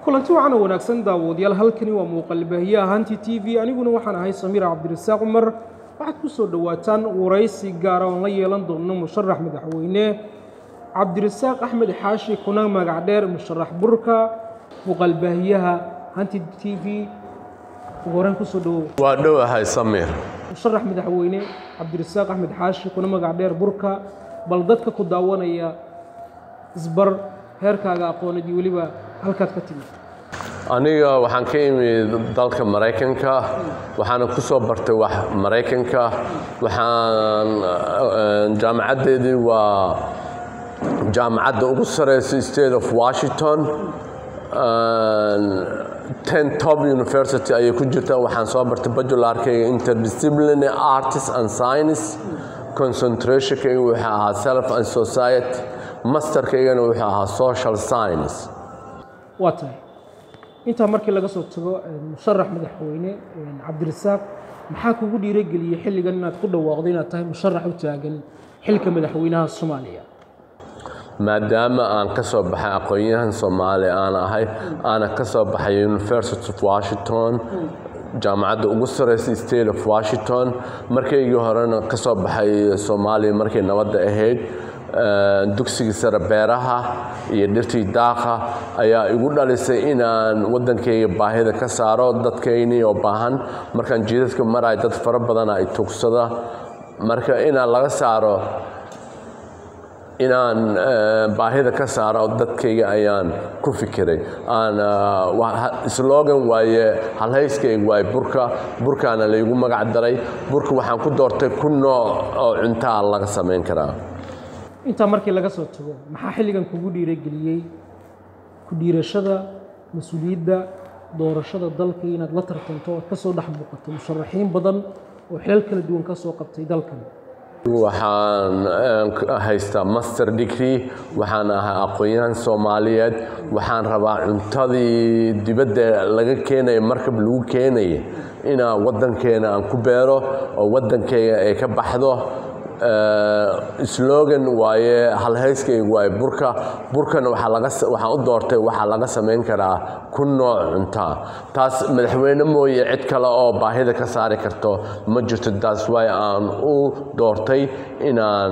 kulanti wacan oo wanaagsan daawadayaal halkani waa muuqaalbaahiyaha hanti t v aniguna waxaan ahay samiir cabdirasaaq cumar waxaad ku soo dhowaataan waraysi gaara oon la yeelan doono musharax madaxweyne cabdirasaaq axmed xaashi kuna magac dheer musharax burka muuqaalbaahiyaha hanti t v ugu horeen kusoo dhawow waa dhowahay samiir musharax madaxweyne cabdirasaaq axmed xaashi kuna magac dheer burka bal dadka ku daawanaya isbar heerkaaga aqoonad iyo weliba halkaad ka timid aniga waxaan ka imid dalka maraykanka waxaana ku soo bartay wax maraykanka waxaan jaamacaddeedii waa jaamacadda ugu sareysa state of washington ten top university ayay ku jirtaa waxaan soo bartay bajularkayga interdisciplinary artist and science concentrationkayga wuxuu ahaa self and society masterkaygana wuxuu ahaa social science waa tahay intaa markii laga soo tago musharax madaxweyne cabdirasaaq maxaa kugu dhiirogeliyey xilligan inaad ku dhawaaqdo inaad tahay musharax u taagan xilka madaxweynaha soomaaliya maadaama aan ka soo baxay aqoon-yahan soomaali aan ahay aana ka soo baxay university of washington jaamacadda ugu sareysa state of washington markaygii horena ka soo baxay soomaaliya markay nabadda ahayd dugsigii sare beeraha iyo dhirtii daaqa ayaa igu dhalisay inaan waddankayga baahida ka saaro dadkaynii oo baahan markaan jiidadka maraay dad fara badana ay tugsada marka inaan laga saaro inaan baahida ka saaro dadkayga ayaan ku fikiray slogan waaye halhayskayga waaye burka burkaana laygu magac daray burka waxaan ku doortay ku nooc oo cuntaa laga samayn karaa intaa markii laga soo tago maxaa xilligan kugu dhiirogeliyey ku dhiirashada mas-uuliyadda doorashada dalka inaad la tartanto ood ka soo dhex muuqato musharaxiin badan oo xilal kala duwan ka soo qabtay dalkan waxaan haystaa master degree waxaan ahay aqoon-yahan soomaaliyeed waxaan rabaa cuntadii dibadda laga keenaya markab lagu keenaya inaa waddankeena aan ku beero oo waddankeyga ay ka baxdo slogan waaye halhayskayga waaye burka burkana waxaan u doortay waxaa laga samayn karaa ku nooc cuntaa taas madaxweyne mooye cid kale oo baahida ka saari karto ma jirto taas waay aan u doortay inaan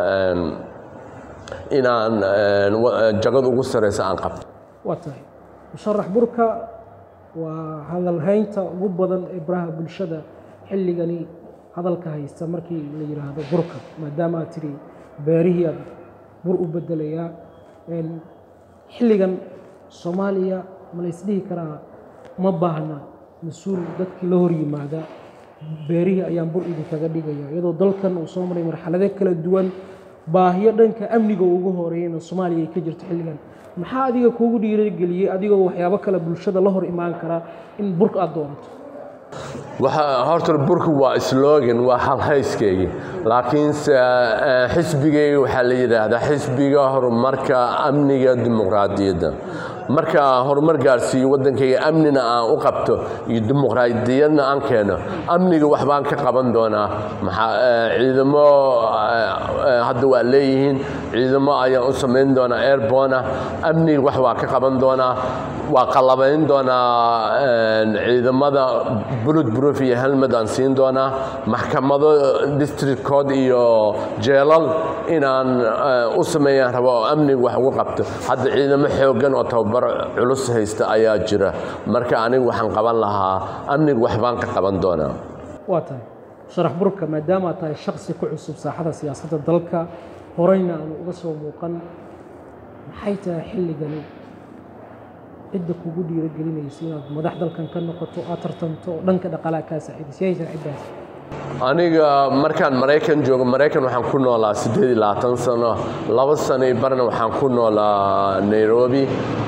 inaan jagada ugu sareysa aan qabto waa tahay musharax burka waa hadalhaynta ugu badan ee baraha bulshada xilligani hadalka haysta markii la yidhaahdo burka maadaama aad tidhi beerihii aad bur u bedelayaa xilligan soomaaliya ma la ysdhihi karaa ma baahna mas-uul dadkii la hor yimaada beerihii ayaan bur idinkaga dhigaya iyadoo dalkan uu soo maray marxalado kala duwan baahiyo dhanka amniga ugu horeeyana soomaaliya ay ka jirto xilligan maxaa adiga kuugu dhiirageliyey adigoo waxyaabo kale bulshada la hor imaan karaa in burka aad doonato horta burka waa slogan waa halhayskaygi laakiinse xisbigayga waxaa la yidhaahdaa xisbiga horumarka amniga dimuqraadiyadda marka horumar gaarsiiyo waddankayga amnina aan u qabto iyo dimuqraadiyadna aan keeno amniga waxbaan ka qaban doonaa ciidamo hadda waa leeyihiin ciidamo ayaan u samayn doonaa airbona amniga wax waa ka qaban doonaa waa qalabayn doonaa ciidamada bulud broof iyo helmed aan siin doonaa maxkamado district code iyo jeelal inaan u sameeyaan rabo oo amniga wax ugu qabto hadda ciidamo xoogan oo tababar culus haysta ayaa jira marka aniga waxaan qaban lahaa amniga waxbaan ka qaban doonaa waa tahay sharax burka maadaama aad tahay shaksi ku cusub saaxada siyaasadda dalka horeyna aanu uga soo muuqan maxay tahay xilligani cidda kugu dhiirogelinaysa inaad madax dalkan ka noqoto aad tartanto oo dhanka dhaqaalaha kaa saaciidaysa yaysan ciddaas aniga markaan maraykan joogo maraykan waxaan ku noolaa siddeed iyo labaatan sano laba sano iyo barna waxaan ku noolaa nairobi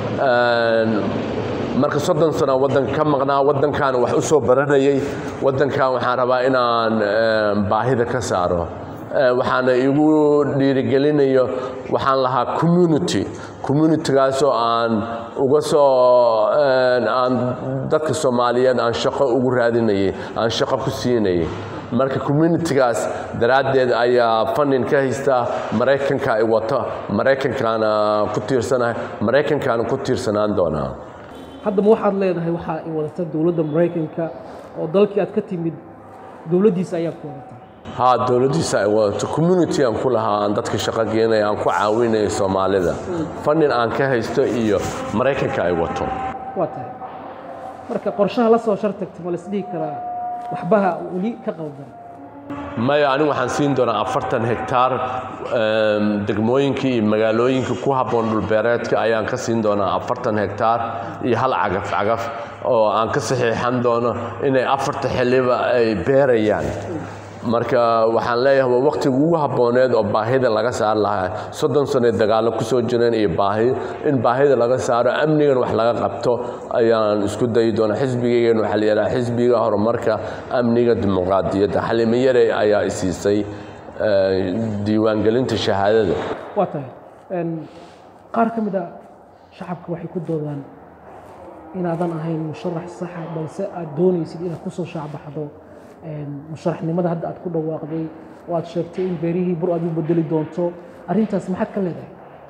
marka soddon sano waddanka ka maqnaa waddankaana wax u soo baranayay waddankan waxaan rabaa inaan baahida ka saaro waxaana igu dhiirigelinayo waxaan lahaa community communitigaasoo aan uga soo aan dadka soomaaliyeed aan shaqo ugu raadinayay aan shaqo ku siinayay marka communitigaas daraaddeed ayaa funding ka haysta maraykanka ay wato maraykankaana ku tiirsanahay maraykankaana ku tiirsanaan doonaa haddaba waxaad leedahay waxaa i wadata dowladda maraykanka oo dalkii aad ka timid dowladdiisa ayaa ku wadata haa dowladdiisa ay wadato community aan ku lahaa aan dadka shaqo geenaya aan ku caawinayo soomaalida fandin aan ka haysto iyo maraykanka ay wato waa tahay marka qorshaha la soo shartagta ma laisdhihi karaa waxbaha weli ka qaldan maya anigu waxaan siin doonaa afartan hektaar degmooyinkii iyo magaalooyinka ku habboon dhulbeereedka ayaan ka siin doonaa afartan hektaar iyo hal cagaf cagaf oo aan ka saxiixan doono inay afarta xilliba ay beerayaan marka waxaan leeyahay waa waqtiga ugu habbooneed oo baahida laga saari lahaa soddon sano dagaallo ku soo jireen iyo baahi in baahida laga saaro amnigan wax laga qabto ayaan isku dayi doonaa xisbigaygan waxaa la yidhaha xisbiga horumarka amniga dimuqraadiyadda xalimo yare ayaa isiisay diiwaangelinta shahaadada waa tahay qaar ka mid a shacabka waxay ku doodaan inaadan ahayn musharax saxa balse aad doonaysid inaad kusoo shaacbaxdo musharaxnimada hadda aad ku dhawaaqday oo aad sheegtay in beerihii bur aad u bedeli doonto arrintaas maxaad ka leedahay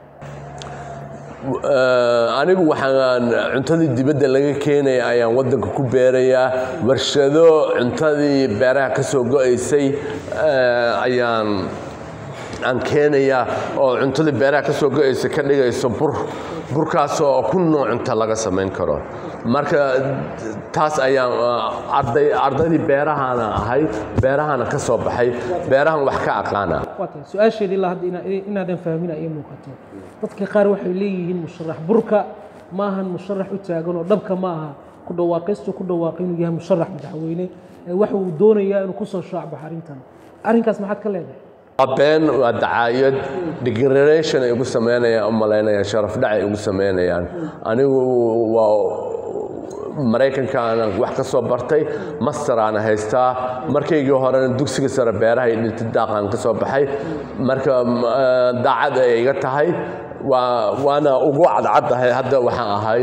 anigu waxaan cuntadii dibadda laga keenaya ayaan waddanka ku beerayaa warshado cuntadii beeraha ka soo go-aysay ayaan aan keenayaa oo cuntadii beeraha ka soo go-aysa ka dhigayso bur burkaasoo ku nooc cunta laga samayn karo marka taas ayaan arday ardaydii beerahana ahay beerahana ka soo baxay beerahan wax ka aqaana waa tahay su-aasheedii ilaa hadda inaadan fahmin ay muuqato dadka qaar waxay leeyihiin musharax burka ma ahan musharax u taagan oo dhabka ma aha ku dhawaaqaystu ku dhawaaqay inuu yahay musharax madaxweyne waxa uu doonayaa inuu kusoo shaacbaxo arrintan arrinkaas maxaad ka leedahay waa been waa dacaayad degradation ay ugu samaynayaan u malaynayaan sharaf dhac ay ugu samaynayaan anigu waa maraykankaana wax ka soo bartay masteraana haystaa markaygii horena dugsiga sare beeraha iyo dhirtidaaqaan ka soo baxay marka daacad ay iga tahay waa waana ugu cadcaddahay hadda waxaan ahay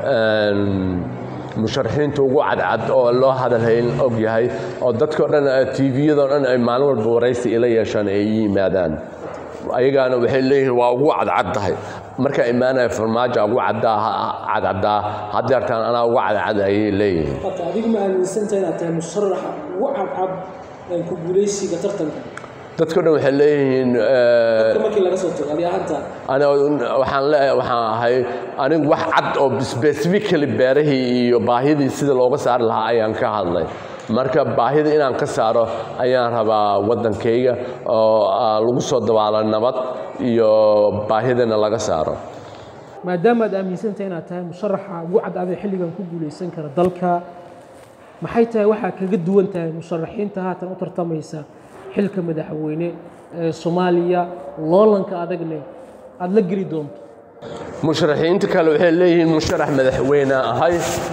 musharaxiinta ugu cadcad oo loo hadalhayn og yahay oo dadkao dhan tviyadoo dhan ay maalin walba waraysi ila yeeshaan ay ii yimaadaan ayagaana waxay leeyihiin waa ugu cadcaddahay markaa imaanaya farmaajo ugu cadcaddaa hadeertaan anaa ugu cadcad ayay leeyihiin adigu ma aaminsantahay inaad tahay musharaxa ugu cadcad ku guulaysiga tartanka dadko dhan waxay leeyihiin markii laga soo tago adi ahaanta waxaan leeyahay waxaan ahay anigu wax cad oo specifically beerahii iyo baahidii sida looga saari lahaa ayaan ka hadlay marka baahida inaan ka saaro ayaan rabaa waddankayga oo lagu soo dabaalo nabad iyo baahidana laga saaro maadaama aad aaminsantahay inaad tahay musharaxa ugu cadcada xilligan ku guulaysan kara dalka maxay tahay waxaa kaga duwan tahay musharaxiinta haatan u tartamaysa xilka madaxweyne ee soomaaliya loolanka adagne aada la geli doonto musharaxiinta kale waxay leeyihiin musharax madaxweyne ahay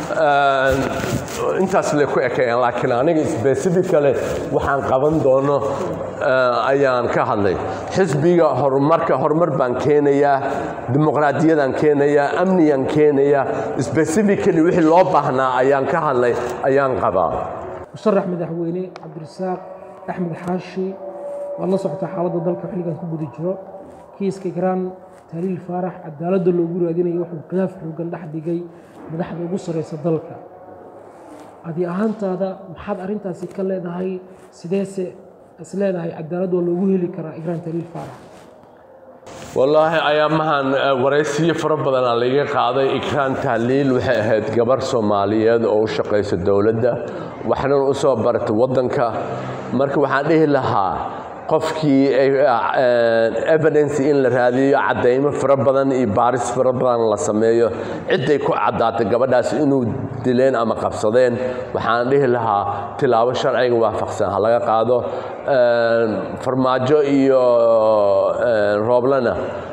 intaas le ku ekayaan laakiin aniga specificale waxaan qaban doono ayaan ka hadlay xisbiga horumarka horumar baan keenayaa dimuqraadiyadaan keenayaa amniyaan keenayaa specifically wixii loo baahnaa ayaan ka hadlay ayaan qabaa musharax madaxweyne cabdirasaaq axmed xaashi waad la socotaa xaaladda dalka xilligan ku guda jiro kiiska garaan tahliil faarax cadaaladda loogu raadinayo wuxuu khilaaf xoogan dhex dhigay madaxda ugu sarraysa dalka adi ahaantaada maxaad arrintaasi ka leedahay sideese is leedahay cadaalad waa loogu heli karaa igraan tahliil faarax wallaahi ayaamahan waraysiyo fara badanaa laiga qaaday ikraan tahliil waxay ahayd gabar soomaaliyeed oo u shaqaysa dowladda waxna u soo baratay waddanka marka waxaan dhihi lahaa qofkii evidence in la raadiyo caddaymo fara badan iyo baaris fara badan la sameeyo cidday ku caddaatay gabadhaas inuu dileen ama qabsadeen waxaan dhihi lahaa tilaabo sharciga waafaqsan ha laga qaado farmaajo iyo rooblana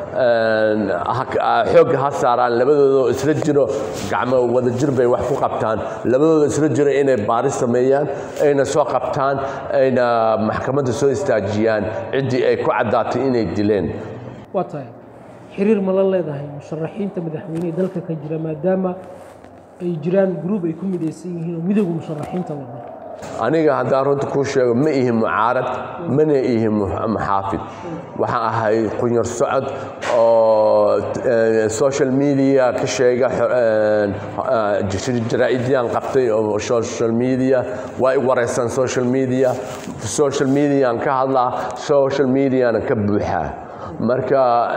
xoogga ha saaraan labadoodoo isla jiro gacmo wadajir bay wax ku qabtaan labadooda isla jiro inay baaris sameeyaan ayna soo qabtaan ayna maxkamadda soo istaajiyaan ciddii ay ku caddaatay inay dileen waa tahay xiriir ma la leedahay musharaxiinta madaxweynehe dalka ka jira maadaama ay jiraan gruub ay ku midaysan yihiin oo midowga musharaxiinta wada aniga haddaan runta kuu sheego ma ihi mucaarad mana ihi muxaafid waxaan ahay qunyar socod oo social media ka sheega jaraa'idyaan qabtay oo social media waa i wareysaan social media social mediaan ka hadlaa social mediana ka buuxaa marka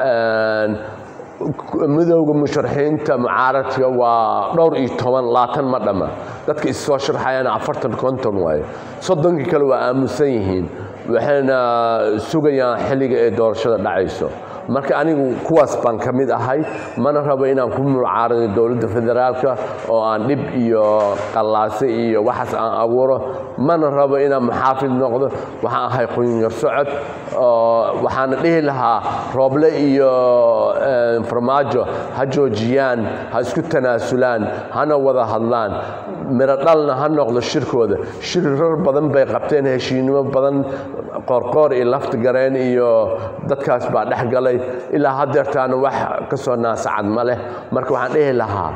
midowda musharaxiinta mucaaradka waa dhowr iyo toban laatan ma dhamma dadka issoo sharxayana afartan konton waaye soddonkii kale waa aamusan yihiin waxayna sugayaan xilliga ee doorashada dhacayso marka anigu kuwaas baan ka mid ahay mana rabo inaan ku mucaarado dowladda federaalka oo aan dhib iyo qallaase iyo waxaas aan abuuro mana rabo inaan muxaafid noqdo waxaan ahay qunyar socod waxaana dhihi lahaa rooble iyo farmaajo ha joojiyaan ha isku tanaasulaan hana wada hadlaan miro dhalna ha noqdo shirkooda shirar badan bay qabteen heshiinimo badan qoorqoor iyo lafta gareen iyo dadkaas baa dhex galay ilaa hadeertaana wax ka soo naasacad ma leh marka waxaan dhihi lahaa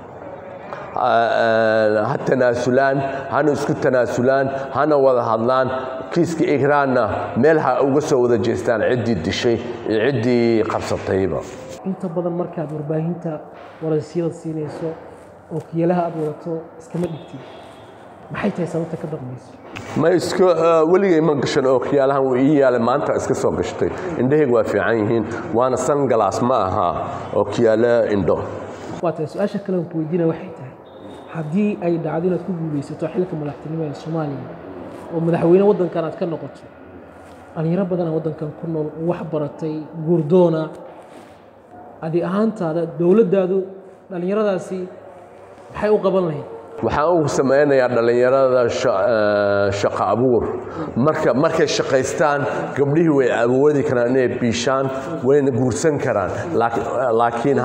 ha tanaasulaan hana isku tanaasulaan hana wada hadlaan kiiska igraanna meel ha uga soo wada jeestaan ciddii dishay iyo ciddii qabsatayba inta badan markaad warbaahinta waraysiyada siinayso oo kiyalaha aad wadato iskama dhigtid maxay tahay sababta ka dambayso ma iska weligay ma gashan oo kiyaalahan wuu ii yaalay maanta iska soo gashtay indhahayga waa fiican yihiin waana sangalaas ma aha oo kiyaala indho waa tahay su-aasha kale aan ku weydiinaya waxay tahay haddii ay dhacdo inaad ku guulaysato xilka madaxtinimo ee soomaaliya oo madaxweyne waddankan aad ka noqoto dhalinyaro badan aa waddankan ku nool wax baratay guurdoona adi ahaantaada dowladdaadu dhallinyaradaasi maxay u qaban lahayd waxaan ugu samaynayaa dhallinyarada shaqo abuur marka markay shaqaystaan gabdhihii way awoodi karaan inay biishaan wayna guursan karaan laakiin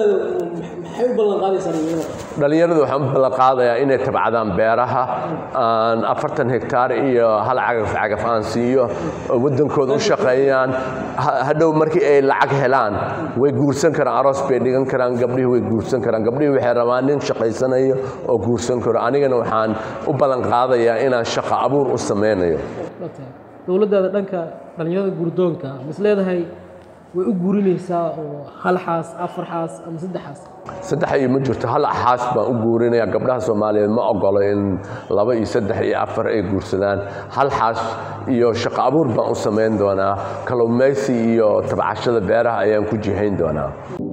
dhallinyaradu waxaan u ballanqaadayaa inay tabcadaan beeraha aan afartan hektaar iyo hal cagaf cagaf aan siiyo waddankooda u shaqeeyaan hadhow markii ay lacag helaan way guursan karaan aroos bay dhigan karaan gabdhihii way guursan karaan gabdhihii waxay rabaan nin shaqaysanayo oo guursan karo anigana waxaan u ballan qaadayaa inaan shaqo abuur u samaynayo dowladdaada dhanka dhallinyarada guurdoonka mis leedahay way u guurinaysaa oo hal xaas afar xaas ama saddex xaas saddex iyo ma jirto hal xaas baan u guurinaya gabdhaha soomaaliyeed ma ogolo in laba iyo saddex iyo afar ay guursadaan hal xaas iyo shaqo abuur baan u samayn doonaa kalluumaysi iyo tabcashada beeraha ayaan ku jihayn doonaa